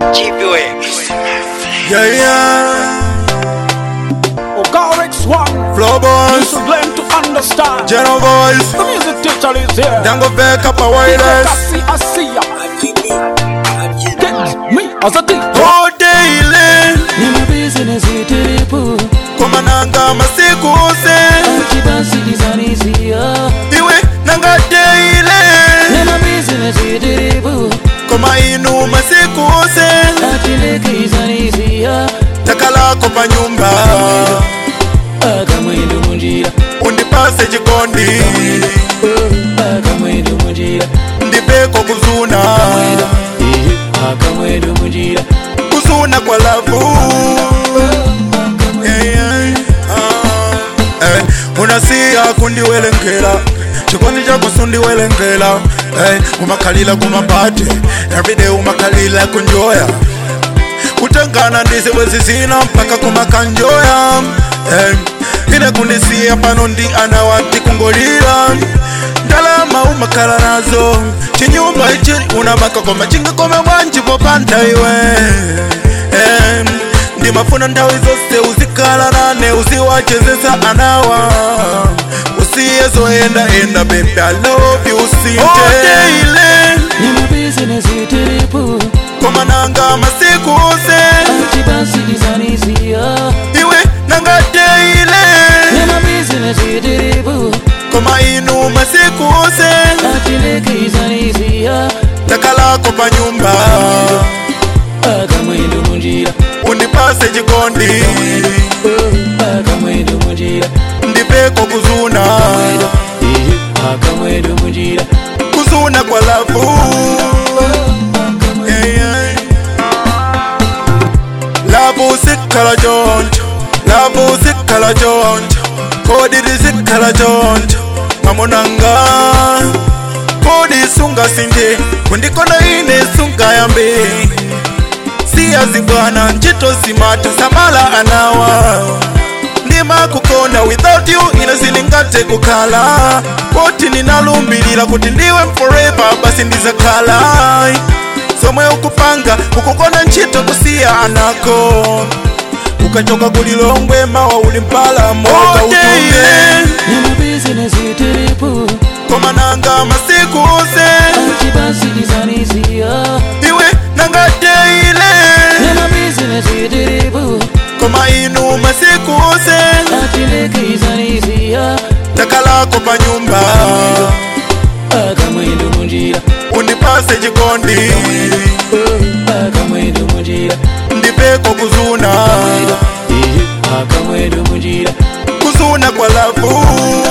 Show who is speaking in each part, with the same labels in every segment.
Speaker 1: Yeah, yeah.
Speaker 2: Ogarix one.
Speaker 1: Flow
Speaker 2: You
Speaker 1: boys,
Speaker 2: should learn to understand.
Speaker 1: General boys.
Speaker 2: The music teacher is here.
Speaker 1: Dango Veka pa wireless.
Speaker 2: See, I see ya. Get me as a DJ.
Speaker 1: Oh, daily.
Speaker 3: Nina business itiripu
Speaker 1: Koma nanga masiku se.
Speaker 3: Chibansi dizanisia
Speaker 1: Iwe nanga daily.
Speaker 3: Nina business itiripu
Speaker 1: Koma inu masiku se.
Speaker 3: Achileke izanisia
Speaker 1: Takala kopa nyumba.
Speaker 3: Akamwendo munjira
Speaker 1: Undipase chikondi.
Speaker 3: Akamwendo munjira
Speaker 1: Ndipeko kuzuna.
Speaker 3: Akamwendo munjira
Speaker 1: Kuzuna kwa lavu. Yeah, yeah. Ah. Eh, unasiya kundiwelengela chikondi chako sundiwelengela eh, umakhalila kumapati everyday umakhalila kunjoya kutengana ndise wezizina mpaka kumakanjoya eh, ine kundisiya pano ndi ana wati kungolira ndalama umakhala nazo chinyumba ichi unamaka koma chingakome bwanji popanda iwe eh, ndimafuna nthawi zonse uzikhala nane uziwachezesa anawa usiye zoyendayenda baby I love you usinte
Speaker 3: Nina business itiripu
Speaker 1: koma nanga masiku se
Speaker 3: Chibansi dizanisia
Speaker 1: iwe nanga teile
Speaker 3: Nina business itiripu
Speaker 1: koma inu masiku se
Speaker 3: Achileke izanisia
Speaker 1: takalako pa nyumba
Speaker 3: Akamwendo munjira
Speaker 1: undipase chikondi
Speaker 3: Akamwendo munjira
Speaker 1: ndipeko kuzuna
Speaker 3: Akamwendo munjira
Speaker 1: kuzuna kwa lavu yeah, yeah. lavu sikhala choncho lavu sikhala choncho kodiri sikhala choncho mamonanga kodi sungasinthe kundikona ine sungayambe siyazibwana ntchito zimata samala anawa ndimakukonda without you ine sindingathe kukhala poti ndinalumbirira kuti ndiwe forever basi ndizakhala somwe ukupanga ukukonda ntchito kusiya anako ukachoka kulilongwe mawa uli mpala moka utunge
Speaker 3: Nina business itiripu
Speaker 1: koma nanga masiku se
Speaker 3: Chibansi dizanisia
Speaker 1: iwe nanga teile
Speaker 3: Nina business itiripu
Speaker 1: koma inu masiku se
Speaker 3: Achileke izanisia
Speaker 1: takalako pa nyumba
Speaker 3: Akamwendo munjira
Speaker 1: undipase chikondi
Speaker 3: Akamwendo munjira
Speaker 1: ndipeko kuzuna
Speaker 3: Akamwendo munjira
Speaker 1: kuzuna kwa lavu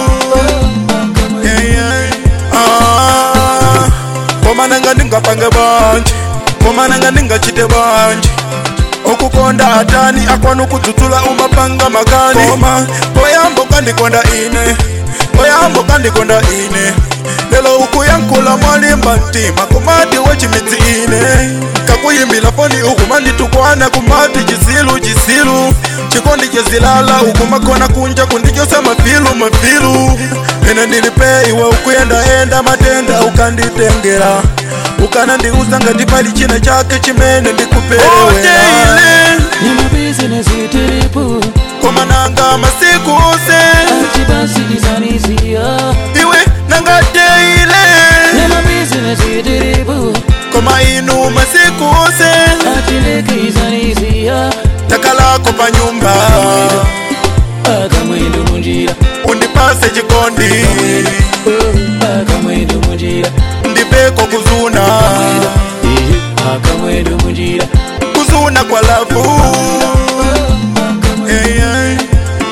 Speaker 1: yeah, yeah. Ah, koma nanga ndingapange banje koma nanga ndingachite banje okukonda atani akwanu kudzudzula umapanga makani koma poyambo kandikonda ine poyambo kandikonda ine lelo ukuyankhula mwalimba mtima kumati wechimidzi ine kakuyimbila foni ukumanditukwana kumati chisilu chisilu chikondi chezilala ukumakhona kunja kundichosa mafilu mafilu ine ndilipe iwe ukuyendayenda matenda ukanditengera ukanandiuza ngati pali china chake chimene ndikuperewera
Speaker 3: Nina business itiripu
Speaker 1: koma nanga masiku se
Speaker 3: Chibansi dizanisia
Speaker 1: iwe nanga teile
Speaker 3: Nina business itiripu
Speaker 1: koma inu masiku se
Speaker 3: Achileke izanisia
Speaker 1: takalako pa nyumba
Speaker 3: Akamwendo munjira
Speaker 1: undipase chikondi
Speaker 3: Akamwendo munjira
Speaker 1: ndipeko kuzuna
Speaker 3: Akamwendo munjira
Speaker 1: kuzuna kwa lavu yeah, yeah.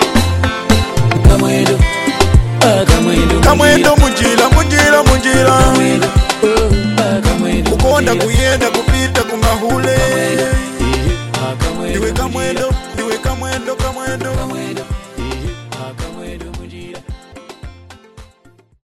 Speaker 3: Akamwendo Akamwendo
Speaker 1: kamwendo munjira munjira munjira
Speaker 3: Akamwendo Akamwendo
Speaker 1: kukonda kuyenda kupita kumahule
Speaker 3: Akamwendo
Speaker 1: ndiwe kamwendo ndiwe kamwendo kamwendo
Speaker 3: Akamwendo